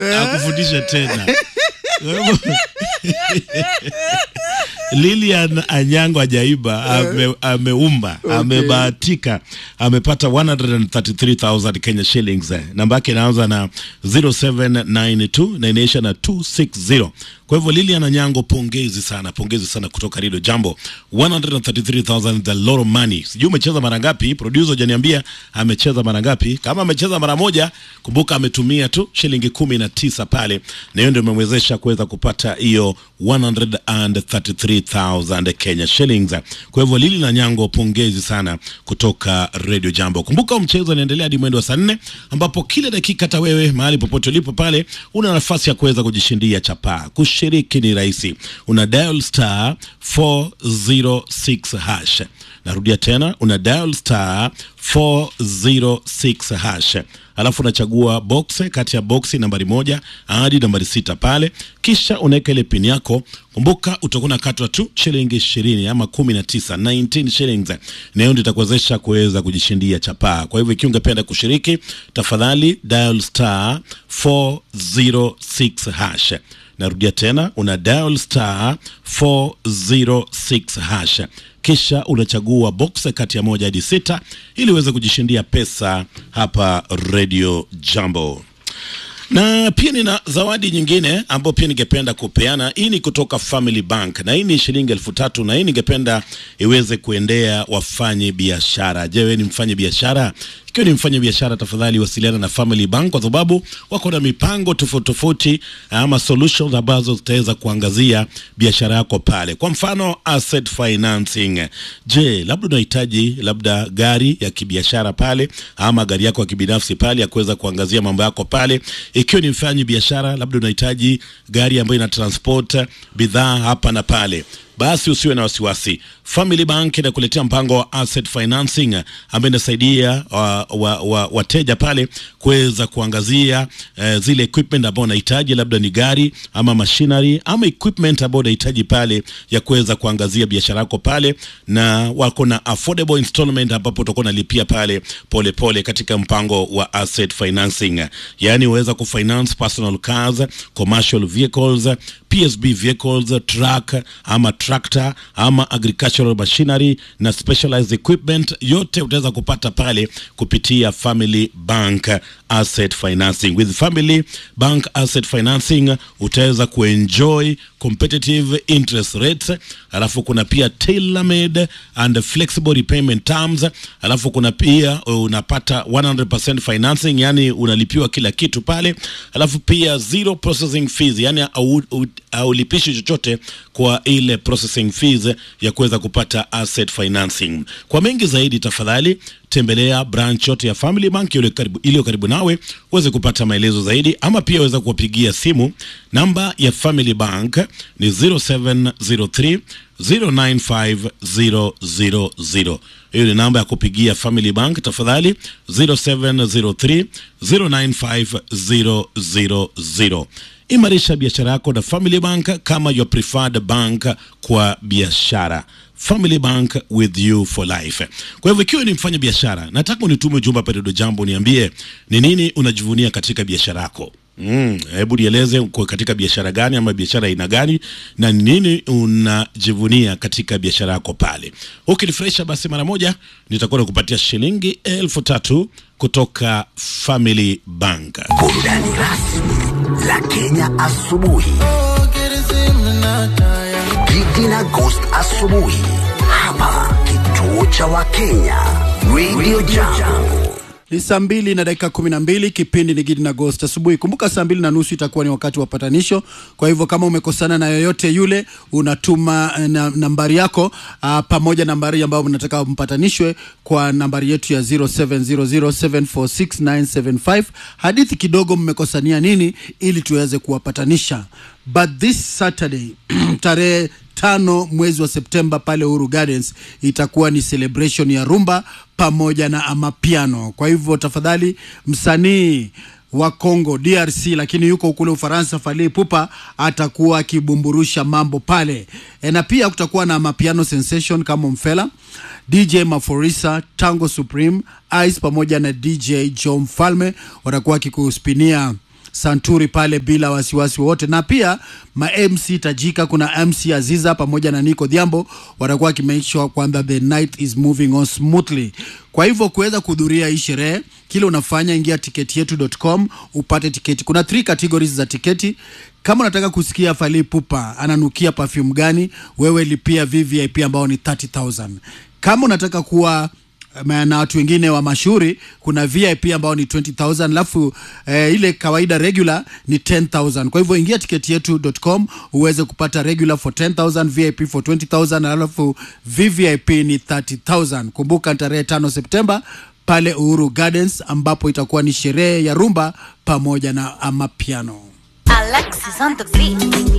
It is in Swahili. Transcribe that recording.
akufundishe tena Kwa hivyo, Lilian Anyango Ajaiba ame, ameumba amebahatika amepata 133,000 Kenya shillings. Namba yake inaanza na 0792 na inaisha na 260. Kwa hivyo Lilian Anyango, pongezi sana, pongezi sana kutoka Rido Jambo. 133,000 the lot of money. Sijui umecheza mara ngapi, producer hajaniambia amecheza mara ngapi. Kama amecheza mara moja, kumbuka ametumia tu shilingi kumi na tisa pale, na hiyo ndio imemwezesha kuweza kupata hiyo 133,000 Kenya shillings. Kwa hivyo Lili na Nyango, pongezi sana kutoka Radio Jambo. Kumbuka mchezo unaendelea hadi mwendo wa saa nne ambapo kila dakika hata wewe mahali popote ulipo pale una nafasi ya kuweza kujishindia chapaa. Kushiriki ni rahisi, una dial star 406 hash. Narudia tena, una dial star 406 hash alafu unachagua box kati ya boksi nambari moja hadi nambari sita pale, kisha unaweka ile pin yako. Kumbuka utakuwa unakatwa tu shilingi ishirini ama kumi na tisa 19 shillings, na hiyo ndio itakuwezesha kuweza kujishindia chapaa. Kwa hivyo ikiwa ungependa kushiriki, tafadhali dial star 406 hash. Narudia tena, una dial star 406 hash kisha unachagua box kati ya moja hadi sita ili uweze kujishindia pesa hapa Radio Jambo. Na pia nina zawadi nyingine ambayo pia ningependa kupeana. Hii ni kutoka Family Bank na hii ni shilingi elfu tatu na hii ningependa iweze kuendea wafanye biashara. Je, wewe ni mfanye biashara? Ikiwa ni mfanye biashara, tafadhali wasiliana na Family Bank kwa sababu wako na mipango tofauti tofauti ama solutions ambazo zitaweza kuangazia biashara yako pale. Kwa mfano asset financing. Je, labda unahitaji labda gari ya kibiashara pale ama gari yako ya kibinafsi pale ya kuweza kuangazia mambo yako pale. Ikiwa ni mfanyi biashara, labda unahitaji gari ambayo ina transport bidhaa hapa na pale basi usiwe na wasiwasi. Family Bank inakuletea mpango wa asset financing ambayo inasaidia wateja wa, wa, wateja pale kuweza kuangazia eh, zile equipment ambao unahitaji, labda ni gari ama machinery ama equipment ambao unahitaji pale ya kuweza kuangazia biashara yako pale, na wako na affordable installment ambapo utakuwa unalipia pale polepole pole katika mpango wa asset financing, yaani uweza kufinance personal cars, commercial vehicles, PSB vehicles, truck ama tractor ama agricultural machinery na specialized equipment, yote utaweza kupata pale kupitia Family Bank Asset Financing. With Family Bank Asset Financing utaweza kuenjoy competitive interest rates, alafu kuna pia tailor made and flexible repayment terms, alafu kuna pia unapata 100% financing, yani unalipiwa kila kitu pale, alafu pia zero processing fees, yani haulipishi chochote kwa ile processing fees ya kuweza kupata asset financing. Kwa mengi zaidi, tafadhali tembelea branch yote ya Family Bank iliyo karibu, iliyo karibu nawe uweze kupata maelezo zaidi, ama pia weza kuwapigia simu. Namba ya Family Bank ni 0703 095000. Hiyo ni namba ya kupigia Family Bank, tafadhali 0703 095000. Imarisha biashara yako na Family Bank kama your preferred bank kwa biashara. Family Bank with you for life. Kwa hivyo ikiwa ni mfanya biashara, nataka unitume ujumbe hapa Redio Jambo, niambie ni nini unajivunia katika biashara yako. Mm, hebu nieleze uko katika biashara gani ama biashara aina gani na ni nini unajivunia katika biashara yako pale. Ukinifurahisha basi mara moja nitakuwa nakupatia shilingi elfu tatu kutoka Family Bank. Burudani rasmi la Kenya asubuhi. Gigi na Ghost asubuhi hapa kituo cha Wakenya Radio Jambo. Ni saa mbili na dakika kumi na mbili. Kipindi ni Gidi na Ghost asubuhi. Kumbuka saa mbili na nusu itakuwa ni wakati wa patanisho. Kwa hivyo kama umekosana na yoyote yule, unatuma na, nambari yako uh, pamoja nambari ambayo mnataka mpatanishwe kwa nambari yetu ya 0700746975. Hadithi kidogo mmekosania nini, ili tuweze kuwapatanisha. But this Saturday tarehe tano mwezi wa Septemba pale Uhuru Gardens itakuwa ni celebration ya rumba pamoja na amapiano. Kwa hivyo tafadhali, msanii wa Congo DRC, lakini yuko kule Ufaransa, Fally Ipupa atakuwa akibumburusha mambo pale e, na pia kutakuwa na mapiano sensation kama Mfela, DJ Maforisa, Tango Supreme, Ice pamoja na DJ Joe Mfalme watakuwa akikuspinia santuri pale bila wasiwasi wowote na pia ma mc tajika kuna mc aziza pamoja na nico dhiambo watakuwa wakimake sure kwamba the night is moving on smoothly kwa hivyo kuweza kuhudhuria hii sherehe kile unafanya ingia tiketi yetu.com upate tiketi kuna three categories za tiketi kama unataka kusikia Fally Ipupa ananukia perfume gani wewe lipia VVIP ambao ni 30000 kama unataka kuwa eh, na watu wengine wa mashuhuri kuna VIP ambao ni 20000 alafu eh, ile kawaida regular ni 10000 kwa hivyo ingia tiketi yetu.com uweze kupata regular for 10000 VIP for 20000 alafu VVIP ni 30000 kumbuka tarehe 5 Septemba pale Uhuru Gardens ambapo itakuwa ni sherehe ya rumba pamoja na amapiano Alexis on the beat.